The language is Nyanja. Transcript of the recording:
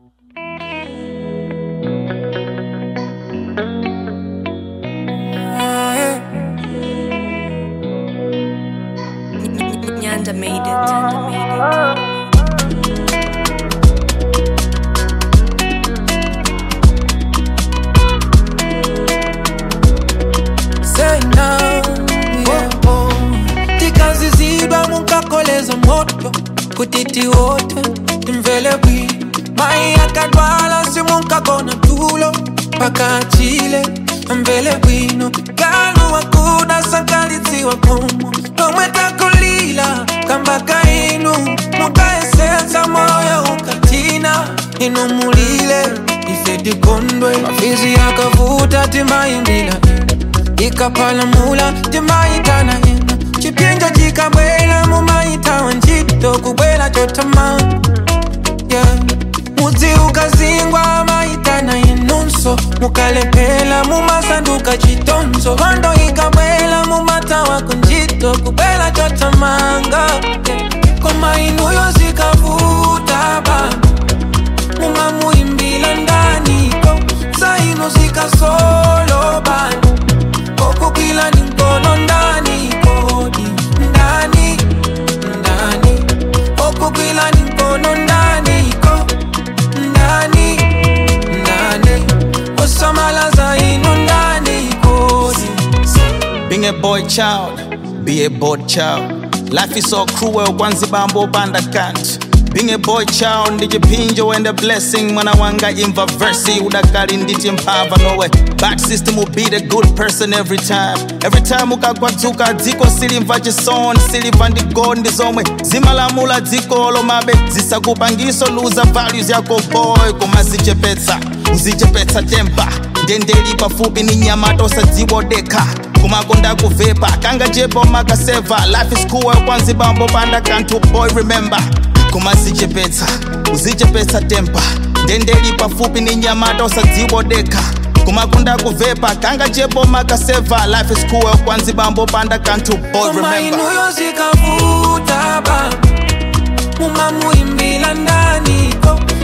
Nyanda made it. Nyanda made it. Say now, yeah, oh. tikazizidwa munkakoleza moto kutiti wote timvele bwi mai akadwala simunkakona tulo paka chile mvele bwino kanu wakuda sankalitsiwa komo tomwetakulila kambaka inu mukaesensa moyo ukatina inu mulile ifedikondwe mafizi yakavuta timaimbila ikapalamula timaitana ina chipinja chikabwela mumaitawa ntchito kubwela chotama yeah. mudzi ukazingwa maitana inunso mukalepela mumasanduka chitonzo hondo ikabwela mumatawa kunjito kubwela chotamanga yeah. koma inuyo zikavuta baba mumamuimbila ndaniko zaino zikasolo bana kokukila ni mkono ndani kodi ndani ndani kokukila ni mkono ndani ko ndani ndani osamala zaino ndani kodi Being a boy child, be a bored child. Life is so cruel, kwanzi bambo banda can't. Being a boy child, ndijipinjo and a blessing. Mwana wanga imva versi, udakali nditi mpava nowe. Bad system will be the good person every time. Every time ukakwatuka dziko silimva chisoni, silimva ndigo ndizomwe. Zimalamula dziko lomabe, zisakupangiso luza values yako boy. Kumazichepetsa, uzichepetsa tempa. Ndendeli pafupi ni nyamata usadziwodeka kumakonda kuvepa kanga jepo makaseva life is cool kwanzi bambo panda kantu boy remember kumazichepetsa uzichepetsa tempa ndendeli pafupi ni nyamata usadziwodeka kumakonda kuvepa kanga jepo makaseva life is cool kwanzi bambo panda kantu boy koma remember inuyo zikavuta baba mumamuimbila ndani ko